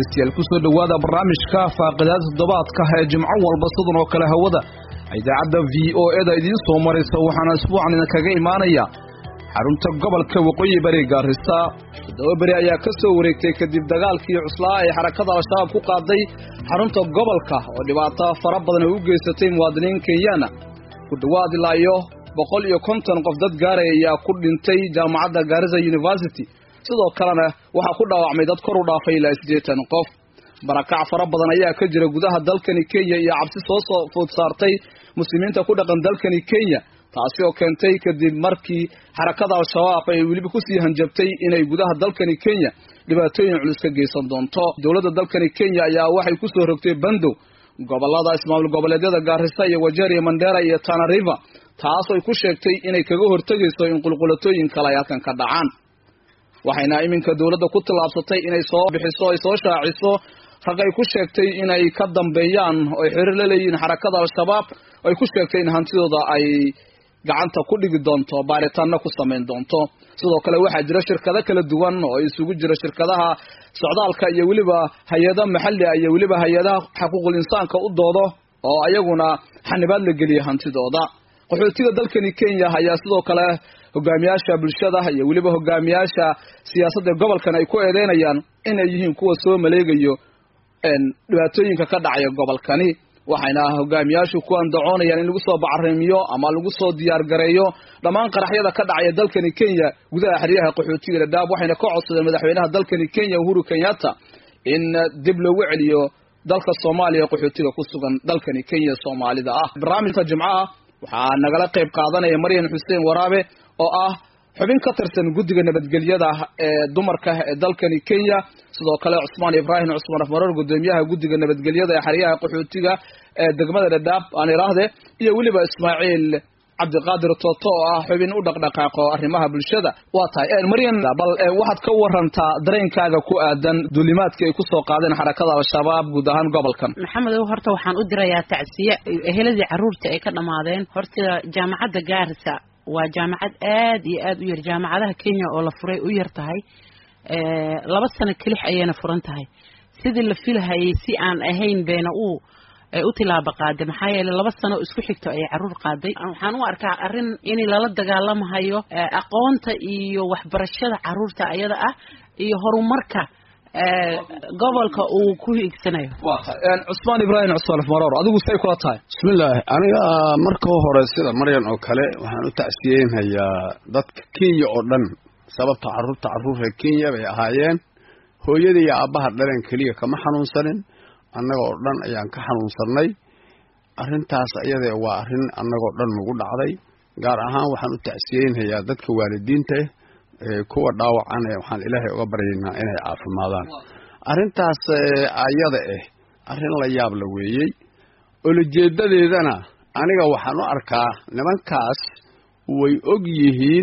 dhegaystayaal kusoo dhowaada barnaamijka faaqidaada toddobaadka ee jimco walba sidan oo kale hawada idaacadda v o eda idiin soo maraysa waxaana isbuucan idinkaga imaanaya xarunta gobolka waqooyi bari gaarisa toddoba beri ayaa ka soo wareegtay kadib dagaalkii cuslaa ay xarakada al-shabaab ku qaaday xarunta gobolka oo dhibaato fara badan ay u geysatay muwaadiniin kenyaana ku dhowaad ilaa iyo boqol iyo konton qof dad gaaraya ayaa ku dhintay jaamacadda gaarisa university sidoo kalena waxaa ku dhaawacmay dad kor u dhaafay ilaa siddeetan qof barakac fara badan ayaa ka jira gudaha dalkani kenya iyo cabsi soo soo food saartay muslimiinta ku dhaqan dalkani kenya taasi oo keentay kadib markii xarakada al-shabaab ay weliba kusii hanjabtay inay gudaha dalkani kenya dhibaatooyin culus ka geysan doonto dowladda dalkani kenya ayaa waxay kusoo rogtay bandow gobolada ismaamul goboleedyada gaarisa iyo wajeer iyo mandera iyo tana river taas ay ku sheegtay inay kaga hortegayso in qulqulatooyin kale ay halkan ka dhacaan waxayna iminka dowladda ku tallaabsatay inay soo bixiso ay soo shaaciso rag ay ku sheegtay inay ka dambeeyaan oo ay xiriir la leeyihiin xarakada al-shabaab ay ku sheegtay in hantidooda ay gacanta ku dhigi doonto baaritaanna ku samayn doonto sidoo kale waxaa jira shirkado kala duwan oo isugu jira shirkadaha socdaalka iyo weliba hay-ada maxalli ah iyo weliba hay-adaha xuquuqul insaanka u doodo oo ayaguna xanibaad la geliyay hantidooda qaxootiga dalkani kenya ayaa sidoo kale hogaamiyaasha bulshada iyo weliba hogaamiyaasha siyaasadda gobolkan ay ku eedeynayaan inay yihiin kuwa soo maleegayo dhibaatooyinka ka dhacaya gobolkani waxayna hogaamiyaashu ku andacoonayaan in lagu soo bacarimiyo ama lagu soo diyaar gareeyo dhammaan qaraxyada ka dhacaya dalkani kenya gudaha xeryaha qaxootiga dhadhaab waxayna ka codsadeen madaxweynaha dalkani kenya uhuru kenyatta in dib loogu celiyo dalka soomaaliya qaxootiga ku sugan dalkani kenya soomaalida ah barnaamijka jimcaha waxaa nagala qayb qaadanaya maryan xuseen waraabe oo ah xubin ka tirsan guddiga nabadgelyada ee dumarka ee dalkani kenya sidoo kale cusmaan ibraahim cusmaan afmaroor guddoomiyaha guddiga nabadgelyada ee xeryaha qaxootiga ee degmada dhadhaab aan iraahde iyo weliba ismaaciil cabdiqaadir toto oo ah xubin u dhaqdhaqaaqo arrimaha bulshada waa tahay maryan bal waxaad ka warantaa dareenkaaga ku aadan duulimaadkii ay kusoo qaadeen xarakada al-shabaab guud ahaan gobolkan maxamedow horta waxaan u dirayaa tacsiye eheladii carruurta ay ka dhammaadeen horta jaamacadda gaarisa waa jaamacad aad iyo aad u yar jaamacadaha kenya oo la furay u yar tahay laba sano kelix ayayna furan tahay sidii la filahayay si aan ahayn beena u u tilaabo qaaday maxaa yeeley laba sano isku xigto ayay carruur qaaday waxaan u arkaa arrin in lala dagaalamahayo aqoonta iyo waxbarashada carruurta ayada ah iyo horumarka gobolka uu ku hiigsanayo cusmaan ibraahim cusmaan afmaroor adigu say kula tahay bismillaahi aniga marka hore sida maryan oo kale waxaan u tacsiyeynhayaa dadka kenya oo dhan sababta carruurta carruurta kenya bay ahaayeen hooyada iyo aabbaha dhaleen keliya kama xanuunsanin annaga oo dhan ayaan ka xanuunsannay arrintaas iyadee waa arrin annagoo dhan nagu dhacday gaar ahaan waxaan u tacsiyeynhayaa dadka waalidiinta kuwa dhaawacana waxaan ilaahay uga baryaynaa inay caafimaadaan arrintaas ayada ah arrin la yaab la weeyey olojeedadeedana aniga waxaan u arkaa nimankaas way og yihiin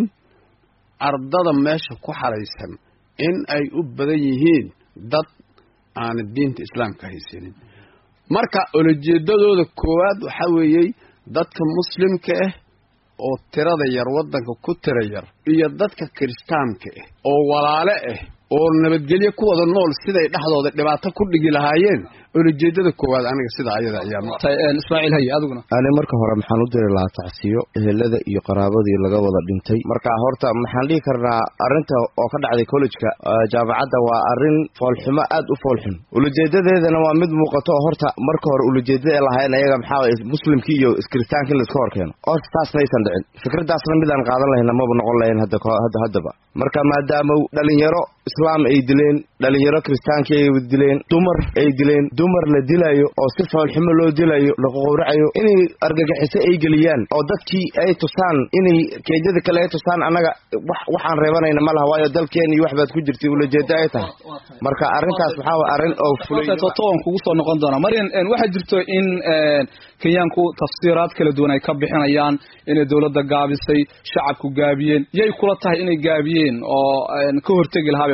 ardada meesha ku xaraysan in ay u badan yihiin dad aana diinta islaamka haysanin marka olojeedadooda koowaad waxaa weeyey dadka muslimka ah oo tirada yar waddanka ku tira yar iyo dadka kiristaanka ah oo walaale ah oo nabadgelyo ku wada nool siday dhexdooda dhibaato ku dhigi lahaayeen olojeedada koowaad aniga sida ayada ayaan ismaaciil hay adiguna ani marka hore maxaan u diri lahaa tacsiyo ehelada iyo qaraabadii laga wada dhintay marka horta maxaan dhihi karnaa arrinta oo ka dhacday collejka jaamacadda waa arrin foolxumo aad u foolxun ulajeedadeedana waa mid muuqato oo horta marka hore ulajeedada ay lahayn ayaga maxaa muslimkii iyo kiristaanka in laiska hor keeno horta taas maysan dhicin fikradaasna midaan qaadan lahayna maba noqon lahayn hadda haddaba marka maadaama dhalinyaro islaam ay dileen dhalinyaro kiristaanka ay dileen dumar ay dileen dumar la dilayo oo si foolxumo loo dilayo laqowracayo inay argagixiso ay geliyaan oo dadkii ay tusaan inay keedyada kale ay tusaan annaga waxaan reebanayna ma laha waayo dalkeena iyo waxbaad ku jirtay ulajeedo ay tahay marka arrintaas waxaa waa arrin oo fulatoon kugu soo noqon doona maryan waxaa jirto in kenyaanku tafsiiraad kala duwan ay ka bixinayaan inay dowladda gaabisay shacabku gaabiyeen yay kula tahay inay gaabiyeen oo ka hortegi lahaa bay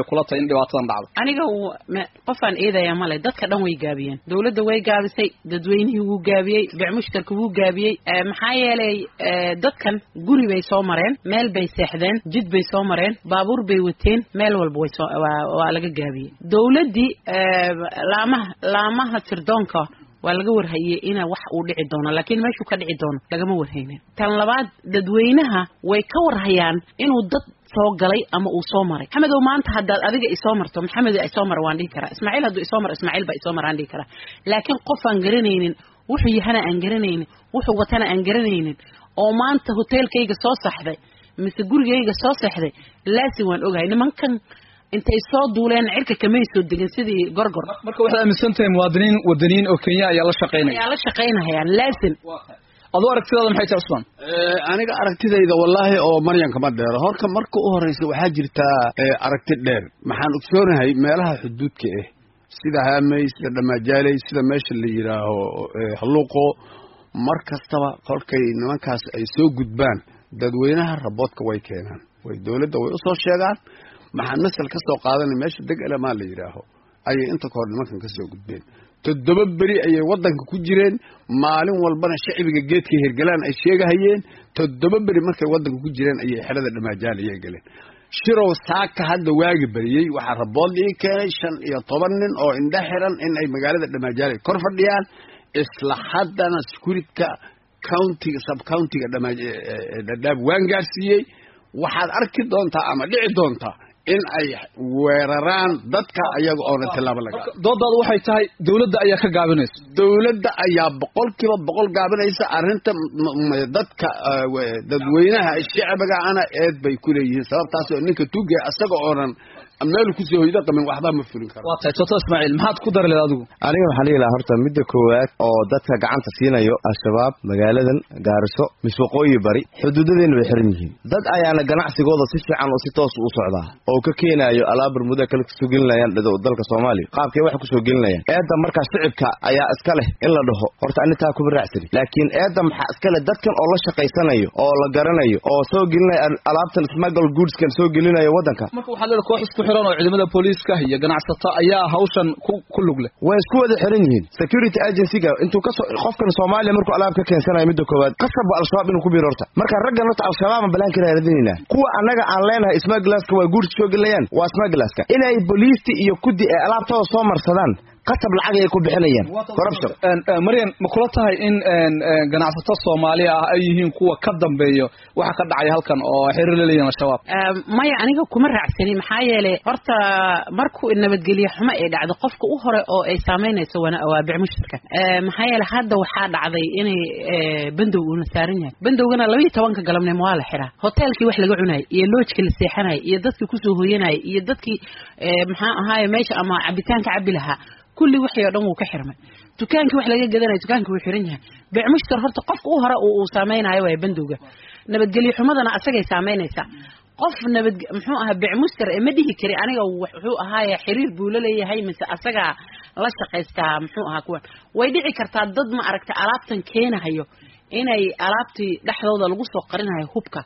kula tahay in dhibaatadan dhacdo aniga qofaan eedaya male dadka dhan way gaabiyeen dawladda way gaabisay dadweynihii wuu gaabiyey bicmushtarka wuu gaabiyey maxaa yeelay dadkan guri bay soo mareen meel bay seexdeen jid bay soo mareen baabuur bay wateen meel walba way soo waa laga gaabiyey dawladdii laamaha laamaha sirdoonka waa laga warhayey ina wax uu dhici doono laakiin meeshuu ka dhici doono lagama warhaynin tan labaad dadweynaha way ka warhayaan inuu dad soo galay ama uu soo maray maxamedow maanta haddaad adiga isoo marto maxamed isoo mara waan dhihi karaa ismaaciil hadduu isoo maro ismaaciil baa isoo mara aan dhihi karaa laakiin qof aan garanaynin wuxuu yahana aan garanaynin wuxuu watana aan garanaynin oo maanta hoteelkayga soo saxday mise gurigayga soo seexday laasi waan ogahay nimankan intay soo duuleen cirka kamay soo degin sidii gorgor marka waxaad aaminsan tahay muwaadiniin wadaniyiin oo kenya ayaa la shaqaynaya ayaa la shaqaynahayaan laasim aduu aragtidaada maxay tahay cusmaan aniga aragtidayda wallaahi oo maryan kama dheero horta marka u horeysa waxaa jirtaa aragti dheer maxaan ogsoonahay meelaha xuduudka ah sida haamey sida dhamajaaley sida meesha la yidhaaho halluuqo mar kastaba kolkay nimankaas ay soo gudbaan dadweynaha raboodka way keenaan way dowladda way usoo sheegaan maxaan masal ka soo qaadanay meesha deg elemaa la yidhaaho ayay inta kahor nimankan ka soo gudbeen toddoba beri ayay waddanka ku jireen maalin walbana shacbiga geedka hergalaan ay sheegahayeen toddoba beri markay waddanka ku jireen ayay xerada dhamaajaal ayay galeen shirow saaka hadda waagi beriyey waxaa rabood ii keenay shan iyo toban nin oo indha xiran in ay magaalada dhamaajaal ay kor fadhiyaan isla haddana securitka countiga sub countiga dhadhaab waan gaarsiiyey waxaad arki doontaa ama dhici doontaa in ay weeraraan dadka ayaga oona tilaabo laga doodaadu waxay tahay dawladda ayaa ka gaabinaysa dawladda ayaa boqolkiiba boqol gaabinaysa arrinta dadka dadweynaha shacbiga ana eed bay ku leeyihiin sababtaas oo ninka tuge isaga oonan meel kusoo hoydo qamin waxba ma fulin karo waa tahay toto ismaaciil maxaad ku dari leed adigu aniga waxaan dhihi lahaa horta midda koowaad oo dadka gacanta siinayo al-shabaab magaaladan gaariso mise waqooyi bari xuduudadeena bay xiran yihiin dad ayaana ganacsigooda si fiican oo si toos u socdaa oo ka keenaayo alaab bermuda kale kasoo gelinayaan dalka soomaaliya qaabkay wax kusoo gelinayaan eedda markaa shicibka ayaa iska leh in la dhaho horta anitaa kuma raacsani laakiin eedda maxaa iska leh dadkan oo la shaqaysanayo oo la garanayo oo soo gelinaya alaabtan smuggle goodskan soo gelinayo waddanka marka waxaa leeda koox isku xiran oo ciidamada booliiska iyo ganacsato ayaa hawshan ku ku lug leh way isku wada xiran yihiin security agencyga intuu kasoo qofkan soomaaliya markuu alaab ka keensanayo midda koowaad qasabba al-shabaab inuu ku biiro horta marka raggan horta al-shabaabaan balaan ka raadinaynaa kuwa annaga aan leenahay smuglaska waa guursi soo gelinayaan waa smuglaska inay booliisti iyo kudi ay alaabtooda soo marsadaan qasab lacag ay ku bixinayaan corruption maryan ma kula tahay in ganacsato soomaaliya ah ay yihiin kuwa ka dambeeyo waxa ka dhacay halkan oo xiriir la leeyihin al-shabaab maya aniga kuma raacsani maxaa yeelay horta markuu nabadgelye xumo ay dhacdo qofka u hore oo ay saamaynayso waa bicmushtarka maxaa yeelay hadda waxaa dhacday inay bandow uuna saaran yahay bandowgana labaiyo tobanka galabnimo waa la xiraa hoteelkii wax laga cunayay iyo loojka la seexanayay iyo dadkii kusoo hoyanayay iyo dadkii maxaa ahaaye meesha ama cabitaanka cabi lahaa kulli wixii oo dhan wuu ka xirmay dukaankii wax laga gadanayo dukaankii wuu xiran yahay bicmushtar horta qofka u hore uu saameynayo waay bandowga nabadgelyo xumadana asagay saameynaysaa qof nabad muxuu ahaa bicmuster ee ma dhihi kari aniga wuxuu ahaaye xiriir buu la leeyahay mise asagaa la shaqaystaa muxuu ahaa kuwan way dhici kartaa dad ma aragta alaabtan keenahayo inay alaabtii dhexdooda lagu soo qarinayo hubka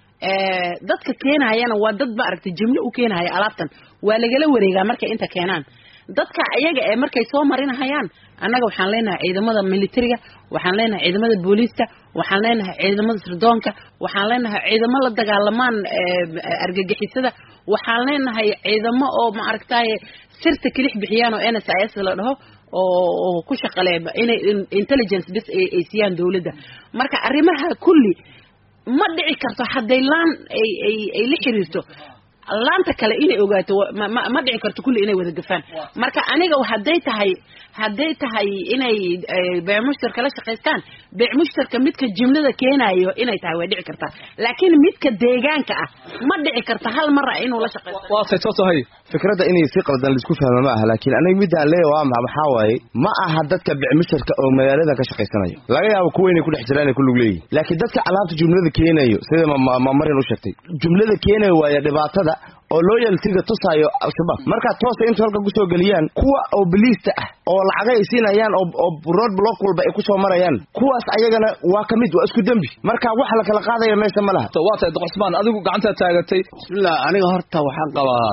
dadka keenahayana waa dad ma aragta jimlo u keenahaya alaabtan waa lagala wareegaa markay inta keenaan dadka ayaga ee markay soo marinahayaan annaga waxaan leenahay ciidamada militariga waxaan leenahay ciidamada booliiska waxaan leenahay ciidamada sirdoonka waxaan leenahay ciidamo la dagaalamaan argagixisada waxaan leenahay ciidamo oo ma aragtaye sirta kelix bixiyaan oo n s i s la dhaho oo ku shaqale inay intelligence bis ay siiyaan dawladda marka arrimaha kulli ma dhici karto hadday laan ay ay ay la xiriirto laanta kale inay ogaato ma dhici karto kulli inay wada gafaan marka aniga hadday tahay hadday tahay inay beecmushtarka la shaqaystaan beecmushtarka midka jimlada keenayo inay tahay way dhici kartaa laakiin midka deegaanka ah ma dhici karta hal mara inuu la shaqaysto waa tay toto hay fikradda inay si qaldan laisku fahmo ma aha laakiin aniga midaan leeya waa maha maxaa waaye ma aha dadka bicmushtarka oo magaaladan ka shaqaysanayo laga yaabo kuwa inay ku dhex jiraan ay ku lug leeyihin laakiin dadka alaabta jumlada keenayo sida mamaryan u sheegtay jumlada keenayo waaya dhibaatada oo loyaltiga tusaayo al-shabaab markaa toosa intu halka kusoo geliyaan kuwa oo biliista ah oo lacaga ay siinayaan oo road block walba ay kusoo marayaan kuwaas ayagana waa ka mid waa isku dembi marka wax la kala qaadaya meesha ma laha waa tahay doqosmaan adigu gacantaa taagatay bismillah aniga horta waxaan qabaa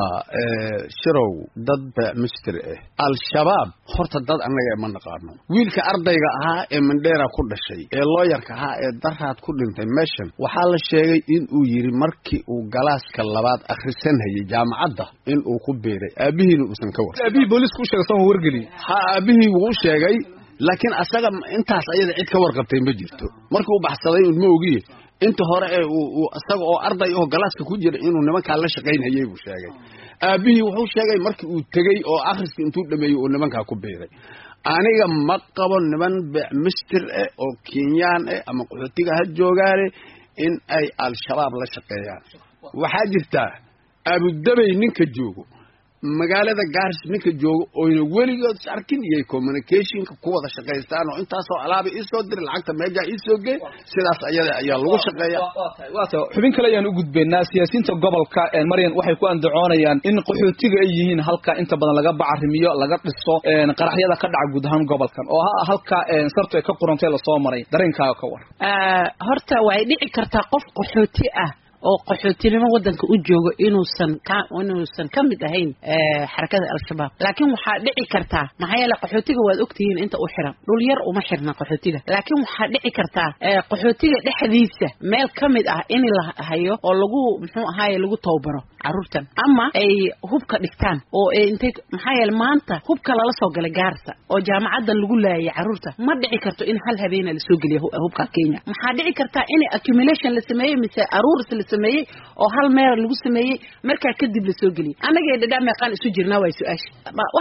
shirow dad mister ah al-shabaab horta dad annaga ma naqaano wiilka ardayga ahaa ee mandheera ku dhashay ee looyarka ahaa ee daraad ku dhintay meeshan waxaa la sheegay in uu yidhi markii uu galaaska labaad akhrisanhayay jaamacadda in uu ku beeray aabihiina uusan ka war aabihii booliisku u sheegay sama wargeliyey ha aabihii wuu u sheegay laakiin asaga intaas ayada cid ka warqabtay ma jirto markii uu baxsaday un ma ogiye inta hore ee uu isaga oo arday oo galaaska ku jira inuu nimankaa la shaqaynhayay buu sheegay aabihii wuxuu sheegay markii uu tegey oo akhriska intuu dhameeyey uu nimankaa ku beeray aniga ma qabo niman mister eh oo kenyaan eh ama qaxootiga ha joogaane in ay al-shabaab la shaqeeyaan waxaa jirtaa abudabay ninka joogo magaalada gaaris ninka joogo oyna weligood is arkin iyo communicationka ku wada shaqaystaan oo intaasoo alaaba iisoo diri lacagta meejaa iisoo gey sidaas ayada ayaa lagu shaqeeya waa tahay xubin kale ayaan u gudbaynaa siyaasiyiinta gobolka maryan waxay ku andacoonayaan in qaxootiga ay yihiin halka inta badan laga bacarimiyo laga dhiso qaraxyada ka dhaca guud ahaan gobolkan oo ha halka sartu ay ka qurantay lasoo maray dareenkaaga ka war horta way dhici kartaa qof qaxooti ah oo qaxootinimo wadanka u joogo inuusan ka inuusan ka mid ahayn xarakada al-shabaab laakiin waxaa dhici kartaa maxaa yeele qaxootiga waad ogtihiin inta u xiran dhul yar uma xirna qaxootiga laakiin waxaa dhici kartaa qaxootiga dhexdiisa meel ka mid ah in la hayo oo lagu muxuu ahaaye lagu tababaro caruurtan ama ay hubka dhigtaan oo intay maxaa yeele maanta hubka lala soo galay gaarsa oo jaamacadan lagu laayay caruurta ma dhici karto in hal habeena lasoo geliyo hubka kenya maxaa dhici kartaa in accumulation la sameeyey mise aruuris la sameeyey oo hal meel lagu sameeyey markaa kadib la soo geliyey annaga dhadhaa meeqaan isu jirnaa waa su-aasha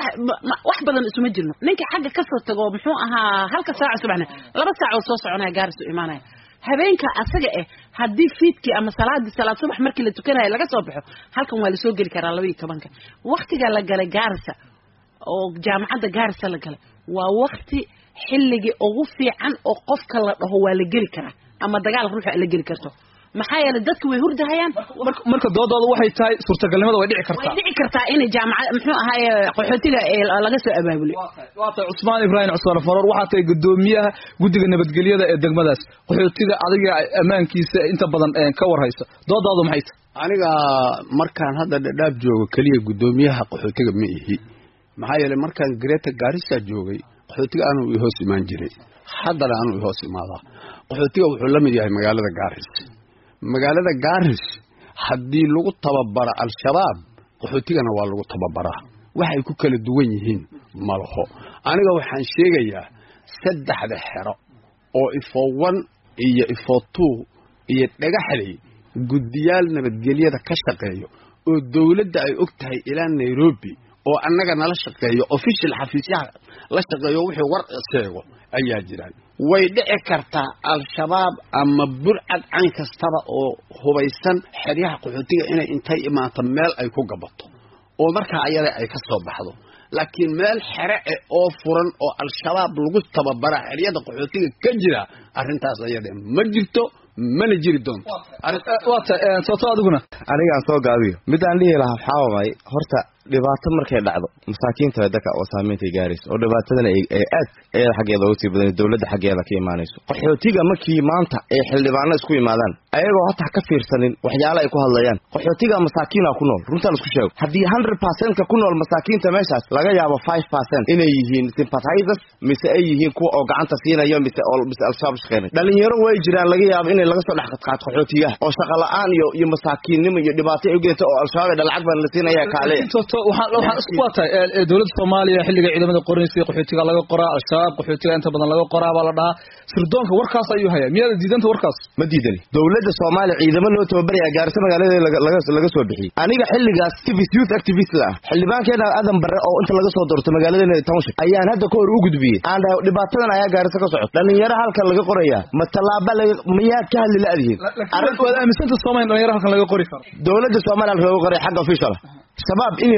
wax badan isuma jirno ninka xagga kasoo tago muxuu ahaa halka saaca subaxna laba saac oo soo soconaya gaaris u imaanaya habeenka asaga eh haddii fiidkii ama salaadii salaad subax markii la tukanayo laga soo baxo halkan waa lasoo geli karaa laba iyo tobanka waktiga la galay gaarisa oo jaamacadda gaarisa la galay waa wakti xilligii ugu fiican oo qofka la dhaho waa la geli karaa ama dagaal ruuxa la geli karto maxaa yeelay dadka way hurdahayaan marka doodooda waxay tahay suurtagalnimada way dhici kartaa way dhici kartaa inay jaamacad muxuu ahaaye qaxootiga laga soo abaabulay waa tahay cusmaan ibraahim cusmaan faroor waxaa tahay guddoomiyaha guddiga nabadgelyada ee degmadaas qaxootiga adiga ammaankiisa inta badan ka warhaysa doodaadu maxay tahay aniga markaan hadda dhadhaab joogo keliya guddoomiyaha qaxootiga ma ihi maxaa yeelay markaan greta gaarisa joogay qaxootiga anuu i hoos imaan jiray haddana anuu i hoos imaadaa qaxootiga wuxuu la mid yahay magaalada gaaris magaalada gaaris haddii lagu tababaro al-shabaab qaxootigana waa lagu tababaraa waxay ku kala duwan yihiin ma laho aniga waxaan sheegayaa saddexda xero oo ifo one iyo ifo two iyo dhagaxley guddiyaal nabadgelyada ka shaqeeyo oo dowladda ay og tahay ilaa nairobi oo annaga nala shaqeeyo official xafiisyaha la shaqeeyo wixii war sheego ayaa jiraan way dhici kartaa al-shabaab ama burcad cayn kastaba oo hubaysan xeryaha qaxootiga inay intay imaato meel ay ku gabato oo markaa ayada ay ka soo baxdo laakiin meel xere eh oo furan oo al-shabaab lagu tababara xeryada qaxootiga ka jira arrintaas ayada ma jirto mana jiri doonto waata soto adiguna anigaan soo gaabiyo midaan dhihi lahaa waxaa waay horta dhibaato markay dhacdo masaakiinta dadka oo saameyntay gaarayso oo dhibaatadana ay aad ayada xaggeeda uga sii badan dowladda xaggeeda ka imaanayso qaxootiga markii maanta ay xildhibaano isku imaadaan ayagoo hataa ka fiirsanin waxyaala ay ku hadlayaan qaxootiga masaakiina ku nool runtaa laisku sheego haddii hundred percentka ku nool masaakiinta meeshaas laga yaabo five percent inay yihiin sympathizers mise ay yihiin kuwa oo gacanta siinayo mise mise al-shabaab shaqeynay dhalinyaro way jiraan laga yaabo inay laga soo dhex qadqaato qaxootigaha oo shaqa la-aan iyo iyo masaakiinnimo iyo dhibaato ay ugeento oo al-shabaab lacag baan la siinaya kaale waxaan isku waatahay dowladda soomaaliya xilliga ciidamada qoranaysa qaxootiga laga qoraa al-shabaab qaxootiga inta badan laga qoraa baa la dhahaa sirdoonka warkaas ayuu hayaa miyaada diidanta warkaas ma diidani dowladda soomaaliya ciidamo loo tababaraya gaarisa magaalada laga soo bixiyey aniga xilligaas activist youth activist la ah xildhibaankeena aadan barre oo inta laga soo doorto magaaladeena township ayaan hadda ka hor u gudbiyey aan dhahay dhibaatadan ayaa gaarisa ka socota dhalinyaro halkan laga qoraya ma tallaaba miyaad ka hadli la-dihiin waad aaminsanta soomaaliya dhalinyaro halkan laga qori karo dowladda soomaaliya halkan laga qoraya xagga official shabaab inay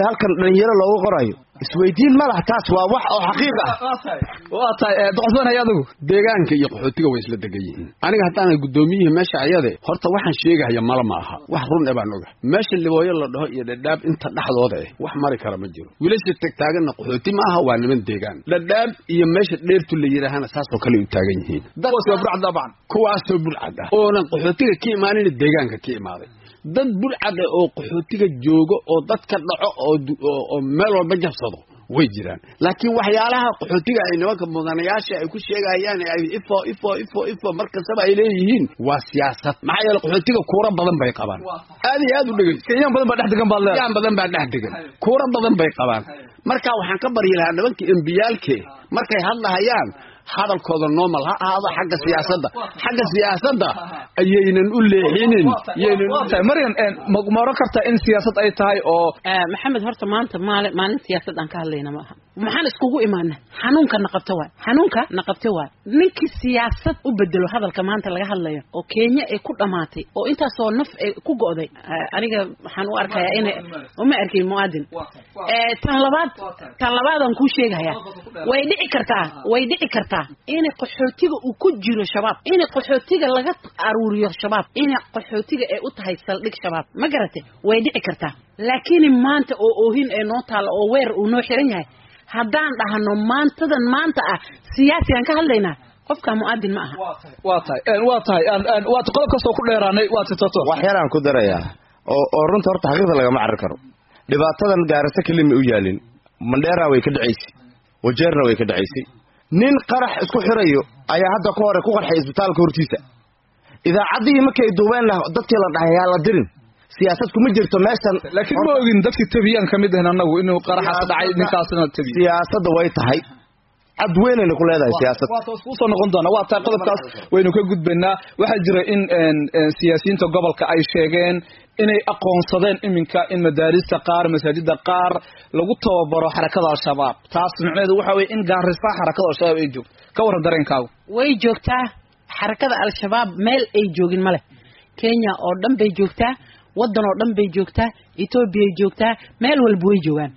halkan dhalinyaro loogu qorayo isweydiin ma laha taas waa wax oo xaqiiq ah waa tahay doqosbanay adigu deegaanka iyo qaxootiga way isla degan yihiin aniga haddaana guddoomiyihii meesha ayade horta waxaan sheegahaya mala ma aha wax run e baan oga meesha libooyo la dhaho iyo dhadhaab inta dhexdooda eh wax mari kara ma jiro wiilasha tagtaaganna qaxooti ma aha waa niman deegaan dhadhaab iyo meesha dheertu la yidhaahana saasoo kale u taagan yihiin kuwaasoo bulcad ah oonan qaxootiga ka imaanin deegaanka ka imaaday dad bulcad ah oo qaxootiga joogo oo dadka dhaco oo meel walba jabsado way jiraan laakiin waxyaalaha qaxootiga ay nimanka mudanayaasha ay ku sheegayaan ay ifo ifo ifo ifo markastaba ay leeyihiin waa siyaasad maxaa yeele qaxootiga kuura badan bay qabaan aad iyo aad u dhegeyso kenyaan badan baa dhex degan baad leedahay kenyaan badan baa dhex degan kuura badan bay qabaan marka waxaan ka baryi lahaa nimanka embiyaalke markay hadlahayaan hadalkooda normal ha ahaado xagga siyaasadda xagga siyaasadda ayaynan u leexinin maryan ma oran kartaa in siyaasad ay tahay oo maxamed horta maanta maali maalin siyaasad aan ka hadlayna ma aha maxaan iskugu imaana xanuunka naqabto waay xanuunka naqabto waay ninkii siyaasad u bedelo hadalka maanta laga hadlayo oo kenya ay ku dhamaatay oo intaasoo naf ay ku go'day aniga waxaan u arkayaa ina uma arkin muaadin tan labaad tan labaadaan kuu sheegaya way dhici kartaa way dhici kartaa inay qaxootiga uu ku jiro shabaab inay qaxootiga laga aruuriyo shabaab inay qaxootiga ay u tahay saldhig shabaab ma garatay way dhici kartaa laakiin maanta oo oohin ee noo taalla oo weer uu noo xiran yahay haddaan dhahno maantadan maanta ah siyaasi aan ka hadlaynaa qofka mu'aadin ma aha waa tahay waa tahay waad qodob kastoo ku dheeraanay waa titato wax yaraan ku darayaa oo oo runta horta xaqiiqda lagama carri karo dhibaatadan gaarata kelima u yaalin mandheera way ka dhacaysay wajeerna way ka dhacaysay nin qarax isku xirayo ayaa hadda ka hore ku qarxay isbitaalka hortiisa idaacaddihii markay duubeenna dadkii la dhahay yaa la dirin siyaasad kuma jirto meeshan laakiin ma ogin dadkii tabiyaan ka mid ahin annagu inuu qaraxaas dhacay ninkaasna tabiy siyaasadda way tahay cad weynayna ku leedahay siyaasad waa toos kuusoo noqon doona waa tahay qodobkaas waynu ka gudbaynaa waxaa jira in siyaasiyiinta gobolka ay sheegeen inay aqoonsadeen iminka in madaarista qaar masaajida qaar lagu tababaro xarakada al-shabaab taas micnaheedu waxa weye in gaarisa xarakada al-shabaab ay joogto ka warran dareenkaagu way joogtaa xarakada al-shabaab meel ay joogin ma leh kenya oo dhan bay joogtaa waddan oo dhan bay joogtaa etoobiyay joogtaa meel walba way joogaan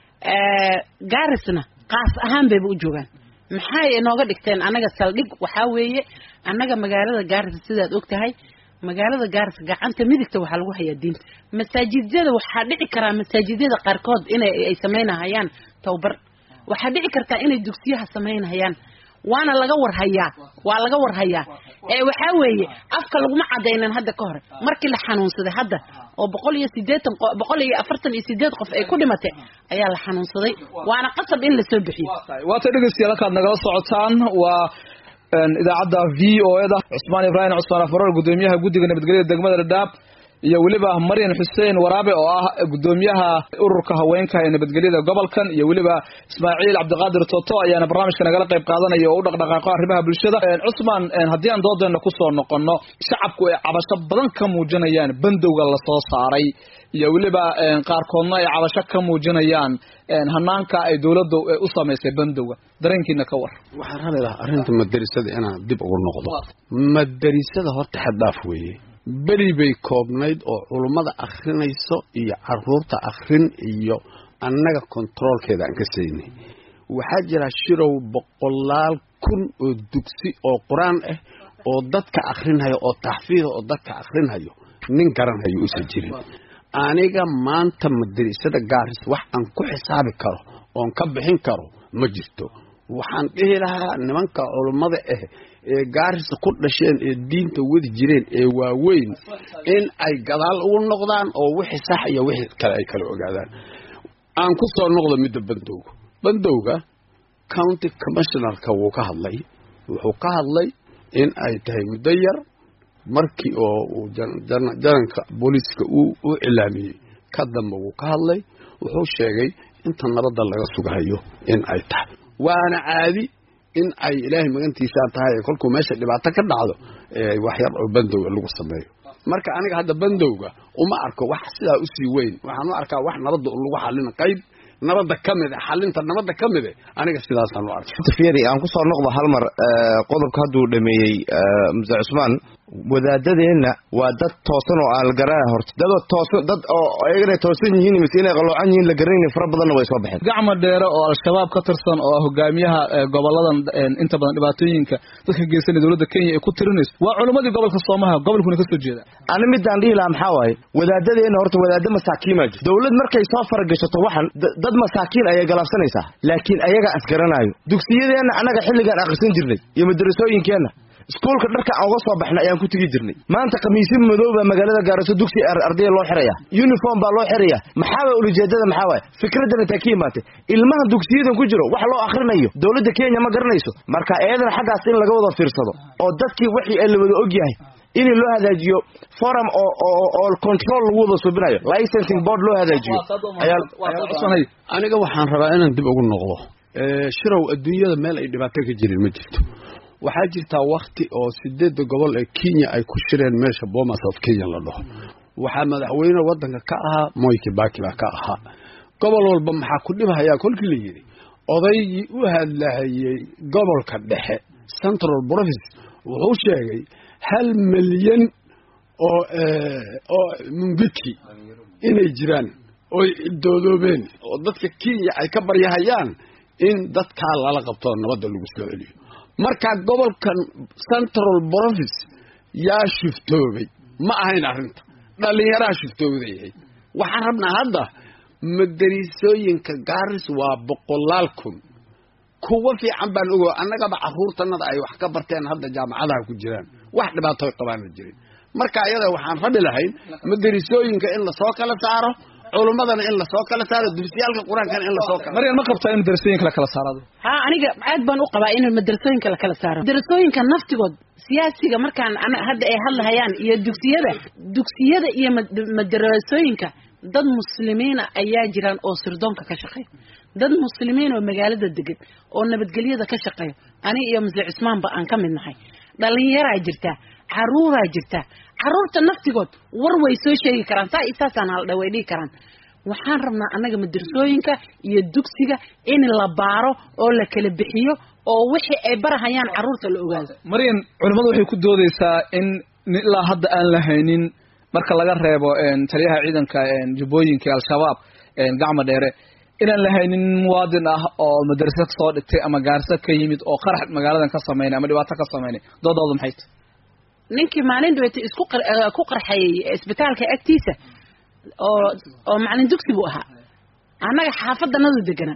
gaarisna qaas ahaan bayba u joogaan maxay inooga dhigteen annaga saldhig waxaa weeye annaga magaalada gaarisa sidaad og tahay magaalada gaarisa gacanta midigta waxaa lagu hayaa diinta masaajidyada waxaa dhici karaa masaajidyada qaarkood inay ay samaynahayaan towbar waxaa dhici kartaa inay dugsiyaha samaynahayaan waana laga warhayaa waa laga warhayaa ee waxaa weeye afka laguma cadaynan hadda ka hore markii la xanuunsaday hadda oo boqol iyo sideetan boqol iyo afartan iyo sideed qof ay ku dhimatay ayaa la xanuunsaday waana qasab in la soo bixiyo waata dhegeystayaal halkaad nagala socotaan waa idaacadda v o eda cusmaan ibraahim cusmaan afaroor gudoomiyaha guddiga nabadgelyada degmada dhadhaab iyo weliba maryan xuseen waraabe oo ah gudoomiyaha ururka haweenka ee nabadgelyada gobolkan iyo weliba ismaaciil cabdiqaadir toto ayaana barnaamijka nagala qayb qaadanaya oo u dhaqdhaqaaqo arrimaha bulshada cusmaan haddii aan doodeena kusoo noqono shacabku ay cabasho badan ka muujinayaan bandowga lasoo saaray iyo weliba qaarkoodna ay cabasho ka muujinayaan hanaanka ay dowladda u samaysay bandowga dareenkiina ka war waxaan rabi lahaa arrinta madarisada inaan dib ugu noqdo madarisada horta xaddaaf weeye beri bay koobnayd oo culummada akhrinayso iyo caruurta akhrin iyo annaga kontaroolkeeda aan ka saynay waxaa jira shirow boqolaal kun oo dugsi oo qur-aan ah oo dadka akhrinhayo oo taxfiida oo dadka akhrinhayo nin garanhayo uusan jirin aniga maanta madarisada gaaris wax aan ku xisaabi karo oon ka bixin karo ma jirto waxaan dhihi lahaa nimanka culummada ah ee gaarisa ku dhasheen ee diinta wadi jireen ee waaweyn in ay gadaal ugu noqdaan oo wixii sax iyo wixii kale ay kala ogaadaan aan ku soo noqdo midda bandowga bandowga county commissionerka wuu ka hadlay wuxuu ka hadlay in ay tahay muddo yar markii oo uu jananka booliiska u cilaamiyey ka dambe wuu ka hadlay wuxuu sheegay inta nabadda laga sugahayo in ay tahay waana caadi in ay ilaahay magantiisaa tahay ee kolkuu meesha dhibaato ka dhacdo wax yar oo bandowga lagu sameeyo marka aniga hadda bandowga uma arko wax sidaa usii weyn waxaan u arkaa wax nabadda lagu xalina qayb nabadda ka mid xalinta nabadda ka mid aniga sidaasaan u arkay fieri aan kusoo noqdo hal mar qodobka hadduu dhameeyey muse cusmaan wadaadadeenna waa dad toosan oo aan la garanaya horta dadoo toosan dad oo iyagana toosan yihiin mise inay qaloocan yihiin la garanayni fara badanna way soo baxeen gacma dheere oo al-shabaab ka tirsan oo ah hogaamiyaha goboladan inta badan dhibaatooyinka dadka geysanaya dowladda kenya ay ku tirinayso waa culimmadii gobolka soomaha gobolkuna ka soo jeeda ani midaan dhihi lahaa maxaa waaye wadaadadeenna horta wadaado masaakiima jirto dowlad markay soo faragashato waxan dad masaakiin ayay galaabsanaysaa laakiin ayagaa asgaranaayo dugsiyadeenna annaga xilligaan akhrisan jirnay iyo madarasooyinkeenna iskuulka dharka aan uga soo baxnay ayaan ku tegi jirnay maanta khamiisyo madow baa magaalada gaaraso dugsi ardaya loo xiraya uniform baa loo xiraya maxaaba ulujeedada maxaa waaye fikraddan intaa ka imaatay ilmaha dugsiyadan ku jiro wax loo akhrinayo dowladda kenya ma garanayso marka iyadana xaggaas in laga wada fiirsado oo dadkii wixii la wada ogyahay in loo hagaajiyo forum oo oo control lagu wada subinayo licensing board loo hagaajiyo aniga waxaan rabaa inaan dib ugu noqdo shirow adduunyada meel ay dhibaato ka jirin ma jirto waxaa jirtaa wakti oo sideedda gobol ee kenya ay ku shireen meesha bomas of kenya la dhaho waxaa madaxweyne waddanka ka ahaa moy kibaki baa ka ahaa gobol walba maxaa ku dhibhayaa kolkii la yidhi odaygii u hadlahayey gobolka dhexe central province wuxuu sheegay hal milyan oo oo mungiki inay jiraan oy doodoobeen oo dadka kenya ay ka baryahayaan in dadkaa lala qabto nabadda lagu soo celiyo markaa gobolkan central province yaa shiftoobay ma ahayn arrinta dhallinyaraha shiftoodayahay waxaan rabnaa hadda madarisooyinka gaaris waa boqolaal kun kuwa fiican baan ogo annagaba carruurtanada ay wax ka barteen hadda jaamacadaha ku jiraan wax dhibaatoy qabaana jirin marka iyada waxaan rabi lahayn madarisooyinka in lasoo kala saaro culummadana in lasoo kala saaro dursiyaalka qur-aankana in lasoo kala maryan ma qabtaa in madarasooyinka la kala saarado ha aniga aad baan u qabaa in madarasooyinka la kala saaro madarasooyinka naftigood siyaasiga markaan hadda ay hadlahayaan iyo dugsiyada dugsiyada iyo madarasooyinka dad muslimiina ayaa jiraan oo sirdoonka ka shaqeeya dad muslimiin oo magaalada degan oo nabadgelyada ka shaqeeya aniga iyo mase cismaanba aan ka mid nahay dhalinyaraa jirtaa caruuraa jirtaa caruurta naftigood war way soo sheegi karaan saa isaasaan haldha way dhihi karaan waxaan rabnaa annaga madrasooyinka iyo dugsiga in la baaro oo la kala bixiyo oo wixii ay barahayaan caruurta la ogaado maryan culimmadu waxay ku doodeysaa in ilaa hadda aan la haynin marka laga reebo taliyaha ciidanka jubbooyinka al-shabaab gacma dheere inaan la haynin muwaadin ah oo madrasa kasoo dhigtay ama gaarso ka yimid oo qarax magaaladan ka sameynay ama dhibaato ka sameynay doodooda maxay tahay ninkii maalin dhaweyta isku ku qarxayay isbitaalka agtiisa oo oo macalin dugsi buu ahaa annaga xaafadanadu deganaa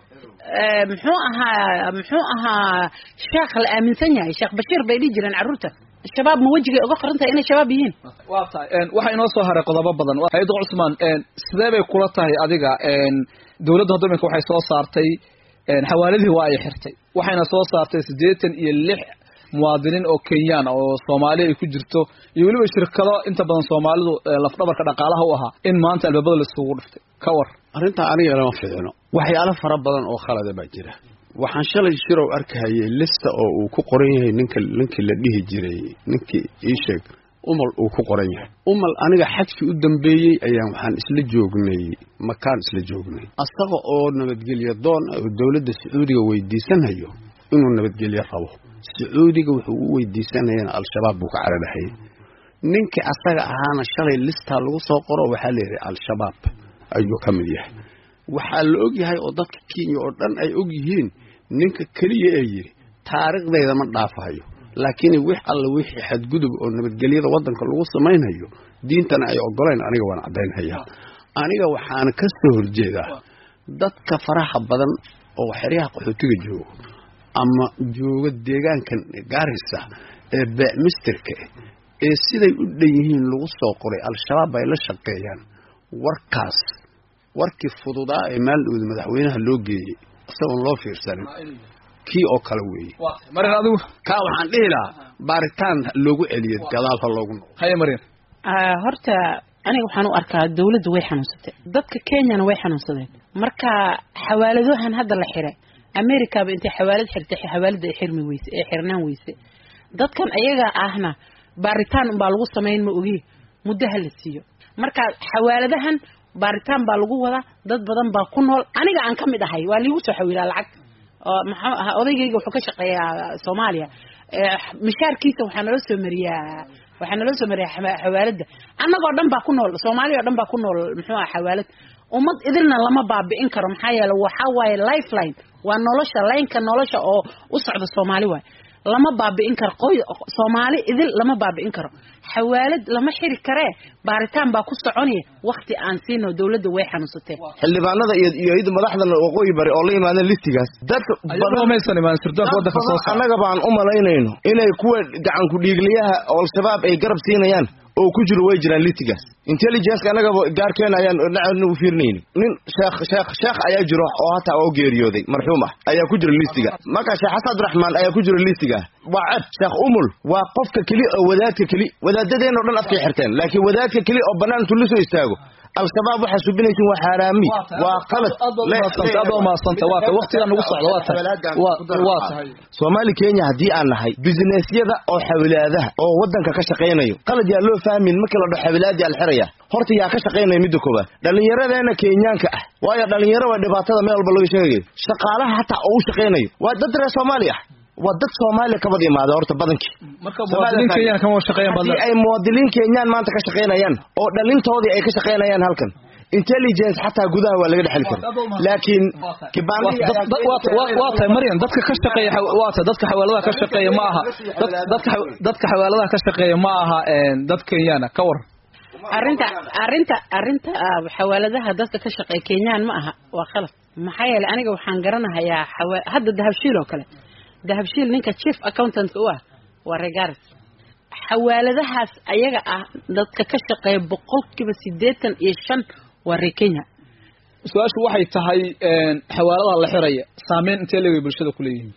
muxuu ahaa muxuu ahaa sheekh la aaminsan yahay sheekh bashiir bay dhihi jireen carruurta shabaab ma wejigay uga qoran tahay inay shabaab yihiin waa tahay waxaa inoo soo haray qodobo badan hay-adda cusmaan sidee bay kula tahay adiga dowladda hadda iminka waxay soo saartay xawaaladii waa ay xirtay waxayna soo saartay siddeetan iyo lix muwaadiniin oo kenyaan oo soomaali ay ku jirto iyo weliba shirkado inta badan soomaalidu lafdhabarka dhaqaalaha u ahaa in maanta albaabada laisugu dhiftay ka war arrintaa aniga lama fiicno waxyaalo fara badan oo khalada baa jira waxaan shalay shirow arkahayay lista oo uu ku qoran yahay ninka ninkii la dhihi jiray ninkii ii sheeg umal uu ku qoran yahay umal aniga xajkii u dambeeyey ayaan waxaan isla joognay makaan isla joognay asaga oo nabadgelyo doon oo dowladda sacuudiga weydiisanayo inuu nabadgelyo rabo sacuudiga wuxuu u weydiisanayana al-shabaab buu ka cararahayay ninkii asaga ahaana shalay listaa lagu soo qoro waxaa la yidhi al-shabaab ayuu ka mid yahay waxaa la og yahay oo dadka kenya oo dhan ay og yihiin ninka keliya ee yidhi taariikhdayda ma dhaafahayo laakiin wix alla wixii xadgudub oo nabadgelyada waddanka lagu samaynayo diintana ay ogolayn aniga waan caddaynhayaa aniga waxaana ka soo horjeedaa dadka faraha badan oo xeryaha qaxootiga joogo ama jooga deegaankan gaarisa ee beecmisterka ee siday u dhan yihiin lagu soo qoray al-shabaab ay la shaqeeyaan warkaas warkii fududaa ee maaldhowda madaxweynaha loo geeyey isagoon loo fiirsanin kii oo kale weeye maryan adigu kaa waxaan dhihi lahaa baaritaan loogu celiyo gadaal ha loogu noqdo haye maryan horta aniga waxaan u arkaa dawladdu way xanuunsatay dadka kenyana way xanuunsadeen marka xawaaladahan hadda la xiray americaba intay xawaalad xirtay xawaalada ay xirmi weyse ee xirnaan weyse dadkan ayaga ahna baaritaan unbaa lagu samayn ma ogi muddo ha la siiyo marka xawaaladahan baaritaan baa lagu wadaa dad badan baa ku nool aniga aan ka mid ahay waa liigu soo xawiilaa lacag oo maxuu ahaa odaygayga wuxuu ka shaqeeyaa soomaaliya mishaarkiisa waxaa naloo soo mariyaa waxaa naloo soo mariyay xawa- xawaalada annagoo dhan baa ku nool soomaaliya oo dhan baa ku nool muxuu aha xawaalad ummad idilna lama baabi'in karo maxaa yeele waxaa waaye lifeline waa nolosha laynka nolosha oo u socda soomaali waaye lama baabi'in karo qoy soomaali idil lama baabi'in karo xawaalad lama xiri karee baaritaan baa ku soconaya wakti aan siino dawladda way xanuunsatee xildhibaanada iyo iyo iyada madaxda waqooyi bari oo la yimaadeen listigaas dadka ayagoo maysan imaan sirdoonka waddanka soo saara annaga baan u malaynayno inay kuwa gacan ku-dhiigliyaha oo al-shabaab ay garab siinayaan oo ku jiro way jiraan listigaas intelligence annagaba gaarkeena ayaan dhacna u fiirinayni nin sheekh sheekh sheekh ayaa jiro oo hataa oo geeriyooday marxuum ah ayaa ku jira listiga marka sheekh xasan abdiraxmaan ayaa ku jira listiga waa ceb sheekh umul waa qofka keli oo wadaadka keli wadaadadeen oo dhan afkay xirteen laakiin wadaadka keli oo bannaan intuu la soo istaago al-shabaab waxaa subinaysin waa xaaraami waa qalad aad baa umahadsanta waa tahay waqtigaa nagu socda waa tahay waa waa tahay soomaali kenya haddii aan nahay businessyada oo xawilaadaha oo waddanka ka shaqaynayo qalad yaa loo fahmin markii la dho xawilaadii alxiraya horta yaa ka shaqaynaya midda koobaad dhallinyaradeena kenyaanka ah waayo dhallinyaro waa dhibaatada meel walba laga sheegayo shaqaalaha hataa oo u shaqaynayo waa dad reer soomaali ah waa dad soomaaliya kabad imaada horta badankii marka muwaadiniin kenyaan kama shaqeeyaan haddii badan ay muwaadiniin kenyaan maanta ka shaqaynayaan oo dhalintoodii ay ka shaqaynayaan halkan intelligence xataa gudaha waa laga dhexli kara laakiin kibaandihii ayaa- waa tahay maryan dadka ka shaqeeya xa- waa tahay dadka xawaaladaha ka shaqeeya ma aha dad- dadka xa- dadka xawaaladaha ka shaqeeya ma aha een, dad kenyaana ka war arrinta arrinta arrinta ah, xawaaladaha dadka ka shaqeeya kenyaan ma aha waa khalad maxaa yeelay aniga waxaan garanahayaa xawa hadda dahabshiil oo kale dahabshiil ninka chief accountant u ah waa regaris xawaaladahaas ayaga ah dadka ka shaqeeya boqolkiiba siddeetan iyo shan waa reer kenya su-aashu waxay tahay een, xawaaladaha la xiraya saameyn intee leegay bulshada ku leeyihiin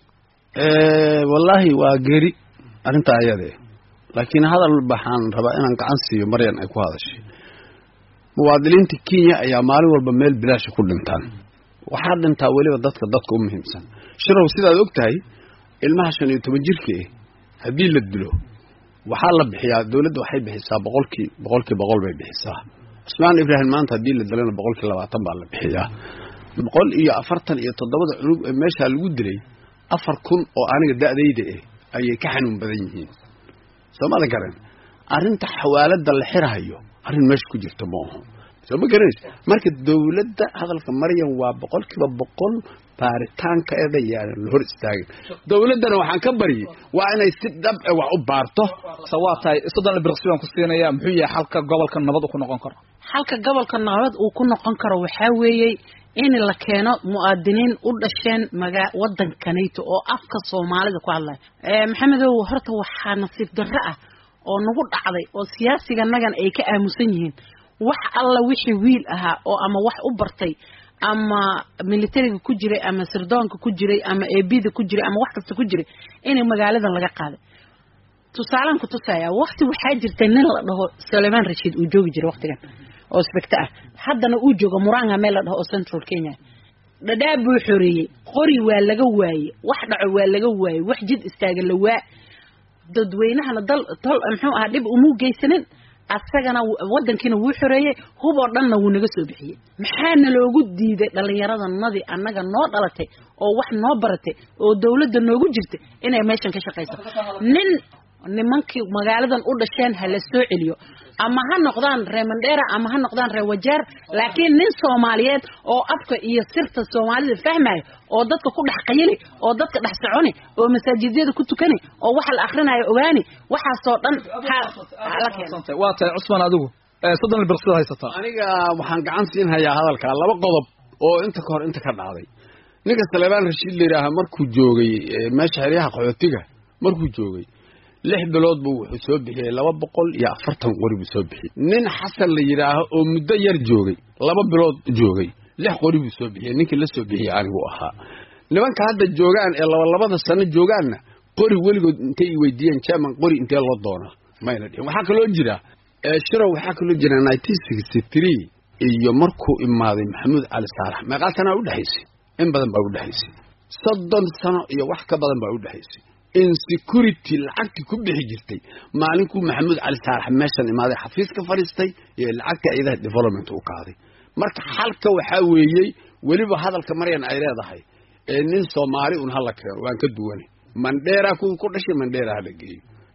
wallaahi waa geeri arrinta ayade laakiin hadal baxaan rabaa inaan gacan siiyo maryan ay ku hadashay muwaadiniinta kenya ayaa maalin walba meel bilaasha ku dhintaan waxaa dhintaa weliba dadka dadka u muhiimsan shirow sidaad og tahay ilmaha shan iyo toban jirka eh haddii la dilo waxaa la bixiyaa dawladda waxay bixisaa boqolkii boqolkii boqol bay bixisaa cusmaan ibraahim maanta haddii la dilana boqolkii labaatan baa la bixiyaa boqol iyo afartan iyo toddobada cunug ee meeshaa lagu dilay afar kun oo aniga da'dayda eh ayay ka xanuun badan yihiin soo maada garan arrinta xawaalada la xirahayo arrin meesha ku jirta ma aho soo ma garanaysa marka dawladda hadalka maryan waa boqolkiiba boqol baaritaankeeda yaanan la hor istaagin dawladdana waxaan ka baryay waa inay si dhab e wax u baarto se waa tahay soddon birqsi baan ku siinaya muxuu yahay xalka gobolka nabad uu ku noqon karo halka gobolka nabad uu ku noqon karo waxaa weeyey in la keeno mu'aadiniin u dhasheen maga waddankanayto oo afka soomaalida ku hadlaya Eh, maxamedow horta waxaa nasiib darro ah oo nagu dhacday oo siyaasiganagan ay ka aamusan yihiin wax alla wixii wiil ahaa oo ama wax u bartay ama militariga ku jiray ama sirdoonka ku jiray ama eebida ku jiray ama wax kasta ku jiray inay magaaladan laga qaaday tusaalaan ku tusaya wakti waxaa jirtay nin la dhaho sulaymaan rashiid uu joogi jiray waktigan oo specta ah haddana uu jooga muranga meel la dhaho oo central kenya dhadhaab buu xoreeyey qori waa laga waayey wax dhaco waa laga waayey wax jid istaaga la waa dadweynahana dal tol muxuu ahaa dhib umuu geysanin asagana w- waddankiina wuu xoreeyey hub oo dhanna wuu naga soo bixiyey maxaana loogu diiday dhallinyaradanadii annaga noo dhalatay oo wax noo baratay oo dawladda noogu jirtay inay meeshan ka shaqayso nin nimankii magaaladan u dhasheen ha la soo celiyo ama ha noqdaan reer mandheera ama ha noqdaan reer wajeer laakiin nin soomaaliyeed oo afka iyo sirta soomaalida fahmayo oo dadka ku dhex qayili oo dadka dhex soconi oo masaajidyada ku tukani oo waxa la akhrinayo ogaani waxaasoo dhan ha ha la keeno waa tahay cusmaan adigu ee, soddon birqsida haysataa aniga waxaan gacan siin hayaa hadalkaa laba qodob oo inta ka hor inta ka dhacday ninka saleebaan rashiid la yidhaaha markuu joogay eh, meesha xeryaha qaxootiga markuu joogay lix bilood buu wuxuu soo bixiyey laba boqol iyo afartan qori buu soo bixiyey nin xasan la yidhaaho oo muddo yar joogay laba bilood joogay lix qori buu soo bixiyey ninkii la soo bixiyey anigu ahaa nimanka hadda joogaan ee labalabada sano joogaanna qori weligood intay i weydiiyeen german qori intee loo doonaa mayna dhihin waxaa kaloo jira ee shirow waxaa kaloo jira nineteen sixty three iyo markuu imaaday maxamuud cali saalax meeqaa sanaa udhexaysay in badan baa udhexaysay soddon sano iyo wax ka badan baa udhexaysay insecurity lacagtii ku bixi jirtay maalinkuu maxamuud cali saalax meeshan imaaday xafiis ka fadhiistay iyo lacagta ciidaha development u qaaday marka xalka waxaa weeyey weliba hadalka maryan ay leedahay ee nin soomaali un hala keeno waan ka duwanay mandheera kuwii ku dhashay mandheera hala geeyo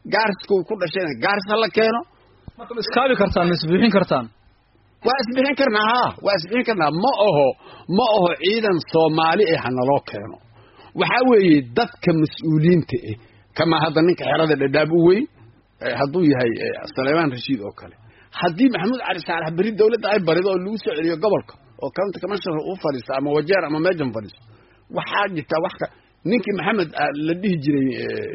gaariska uu ku dhashayna gaaris ha la keeno marka ma iskaabi kartaan ma isbuuxin kartaan waa isbixin karnaa haa waa isbixin karnaa ma aho ma aho ciidan soomaali eh hanaloo keeno waxaa weeye dadka mas-uuliyiinta eh kamaa hadda ninka xerada dhadhaab u weyn hadduu yahay saleymaan rashiid oo kale haddii maxamuud cali saalax berri dawladda ay barido oo lagu soo celiyo gobolka oo county commissioner uu fadhiisto ama wajeer ama meejan fadhiisto waxaa jirtaa wax ka ninkii maxamed la dhihi jiray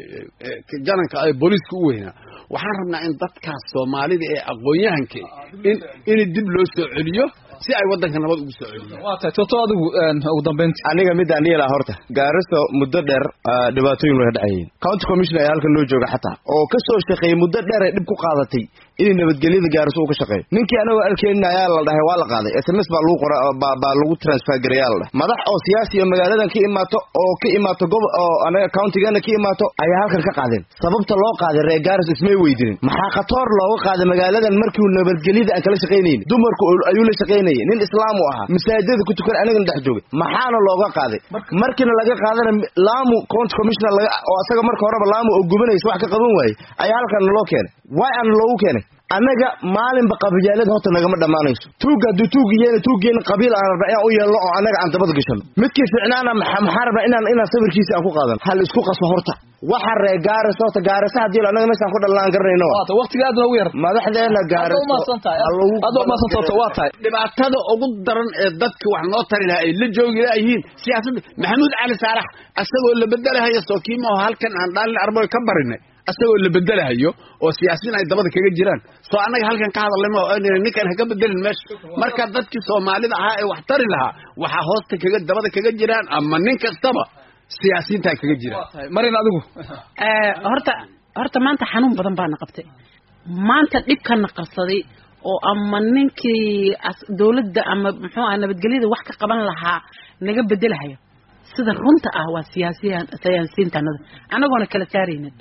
jananka ee booliiska u weynaa waxaan rabnaa in dadkaas soomaalida ee aqoon-yahanka in in dib loo soo celiyo si ay waddanka nabad ugu soo celiyo waa tahay toto adigu ugu dambeyntii aniga midaan dhihi lahaa horta gaariso muddo dheer dhibaatooyin way dhacayeen county commissioner ayaa halkan loo jooga xataa oo ka soo shaqeeyey muddo dheer ay dhib ku qaadatay inay nabadgelyada gaariso uu ka shaqeeyo ninkii anagoo arkeenin ayaa la dhahay waa la qaaday s m s baa lagu qora baa lagu transfer gareeyaa la dhahay madax oo siyaasi iyo magaaladan ka imaato oo ka imaato gob oo anaga countigana ka imaato ayaa halkan ka qaadeen sababta loo qaaday reer gaaris ismay weydinin maxaa khatoor looga qaaday magaaladan markii uu nabadgelyada aan kala shaqaynayn dumarku ayuu la shaqaynayay nin islaam u ahaa masaajidada ku tukan anagana dhex joogay maxaana looga qaaday markiina laga qaadana laamu county commissioner laga oo asaga marka horeba laamu oo gubanaysa wax ka qaban waayey ayaa halkan naloo keenay waay aana loogu keenay annaga maalinba qabiilaalada horta nagama dhammaanayso tuugga hadduu tuugiyeena tuuggeena qabiil aan rabna inaan u yeelno oo annaga aan dabada gashano midkii ficnaana maxaa rabna inaan inaan sawirkiisa aan ku qaadano hal isku qaso horta waxa ree gaaris horta gaarisa haddii annaga meeshaan ku dhallaan garanayno waata waqtiga aad noogu yar madaxdeena gaaris aad umaasan toto waa tahay dhibaatada ugu daran ee dadka wax noo tari lahaa ay la joogi laayihiin siyaasadda maxamuud cali saalax asagoo la bedelahayo sookiimaho halkan aan dhaalin arboy ka barinay asagoo la bedelahayo oo siyaasiyiin ay dabada kaga jiraan soo annaga halkan ka hadalnay ma ninkan haka bedelin meesha marka dadkii soomaalida ahaa ee wax tari lahaa waxaa hoosta kaga dabada kaga jiraan ama nin kastaba siyaasiyiinta ay kaga jiraan marin adigu horta horta maanta xanuun badan baana qabtay maanta dhibkana qarsaday oo ama ninkii dawladda ama muxuu ah nabadgelyada wax ka qaban lahaa naga bedelahayo sida runta ah waa siyaasiyan siyaasiyiintanada anagoona kala saaraynin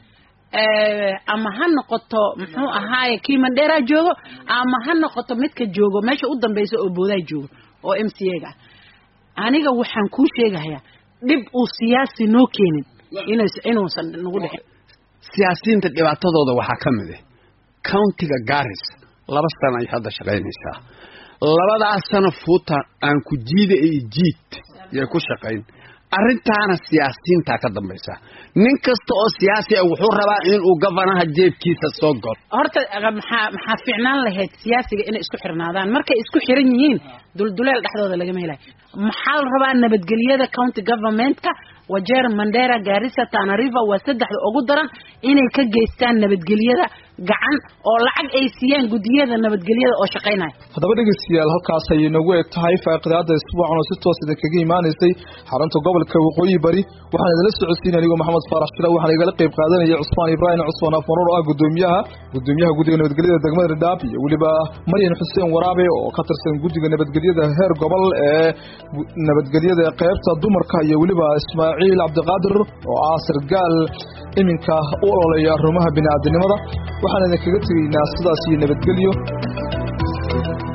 ama ha noqoto muxuu ahaaye kii mandheeraa joogo ama ha noqoto midka joogo meesha u dambeysa oo boodaa joogo oo m c a ga aniga waxaan kuu sheegahayaa dhib uu siyaasi noo keenin inuusan nagu dhicin siyaasiyiinta dhibaatadooda waxaa ka mid ah countiga garis laba sano ay hadda shaqaynaysaa labadaas sano fuuta aan ku jiida iyo jiid yay ku shaqayn arrintaana siyaasiyiintaa ka dambaysa nin kasta oo siyaasi ah wuxuu rabaa inuu gofanaha jeebkiisa soo galo horta maxaa maxaa fiicnaan lahayd siyaasiga inay isku xirnaadaan markay isku xiran yihiin dulduleel dhexdooda lagama helayo maxaa la rabaa nabadgelyada county governmentka wajeer mandera gaarisa tana river waa saddexda ugu daran inay ka geystaan nabadgelyada gacan oo lacag ay siiyaan guddiyada nabadgelyada oo shaqaynaya haddaba dhegeystayaal halkaas ayay noogu eg tahay faaqidaada isbuucan oo si toos idinkaga imaanaysay xarunta gobolka waqooyi bari waxaan idinla socodsiinay anigoo maxamed faarax shila waxaan igala qayb qaadanaya cusmaan ibraahim cusmaan afanuur oo ah gudoomiyaha gudoomiyaha guddiga nabadgelyada degmada dhadhaab iyo weliba maryan xuseen waraabe oo ka tirsan guddiga nabadgelyada heer gobol ee nabadgelyada qaybta dumarka iyo weliba ismaaciil cabdiqaadir oo ah sargaal iminka u ololeeya arrimaha bini'aadanimada waxaan idinkaga tegaynaa sidaas iyo nabadgelyo